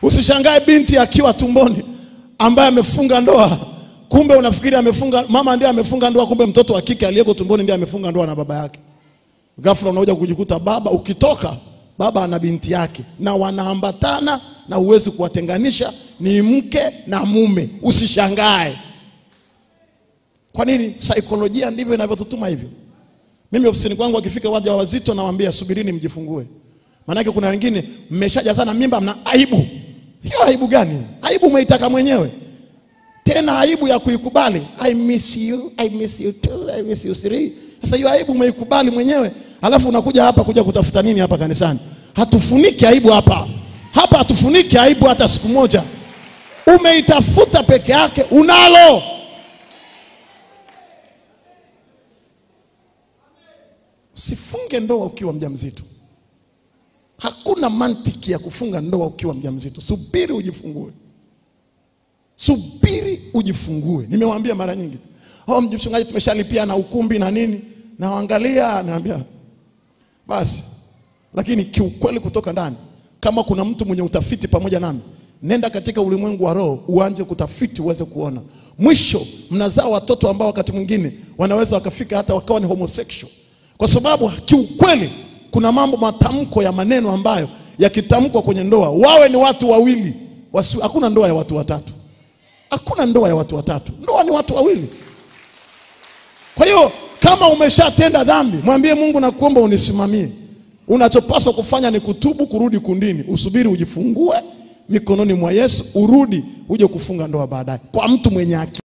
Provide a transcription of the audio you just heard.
Usishangae binti akiwa tumboni ambaye amefunga ndoa, kumbe unafikiri amefunga, mama ndiye amefunga ndoa, kumbe mtoto wa kike aliyeko tumboni ndiye amefunga ndoa na baba yake. Ghafla unakuja kujikuta baba, ukitoka baba ana binti yake na wanaambatana na huwezi kuwatenganisha, ni mke na mume. Usishangae. Kwa nini? Saikolojia ndivyo inavyotutuma hivyo. Mimi ofisini kwangu akifika waja wazito, nawaambia subirini, mjifungue. Maanake kuna wengine mmeshaja sana mimba, mna aibu. Hiyo aibu gani? Aibu umeitaka mwenyewe, tena aibu ya kuikubali. I miss you, I miss you too, I miss you three. Sasa hiyo aibu umeikubali mwenyewe, alafu unakuja hapa kuja kutafuta nini hapa kanisani? Hatufuniki aibu hapa, hapa hatufuniki aibu hata siku moja. Umeitafuta peke yake, unalo Usifunge ndoa ukiwa mjamzito. Hakuna mantiki ya kufunga ndoa ukiwa mjamzito. Subiri ujifungue, subiri ujifungue. Nimewaambia mara nyingi, oh, mchungaji, tumeshalipia na ukumbi na nini, naangalia, naambia basi. Lakini kiukweli, kutoka ndani, kama kuna mtu mwenye utafiti pamoja nami, nenda katika ulimwengu wa roho, uanze kutafiti, uweze kuona. Mwisho mnazaa watoto ambao wakati mwingine wanaweza wakafika hata wakawa ni homosexual kwa sababu kiukweli kuna mambo matamko ya maneno ambayo yakitamkwa kwenye ndoa, wawe ni watu wawili wasi, hakuna ndoa ya watu watatu, hakuna ndoa ya watu watatu. Ndoa ni watu wawili. Kwa hiyo kama umeshatenda dhambi, mwambie Mungu, nakuomba unisimamie. Unachopaswa kufanya ni kutubu, kurudi kundini, usubiri ujifungue mikononi mwa Yesu, urudi uje kufunga ndoa baadaye, kwa mtu mwenye akili.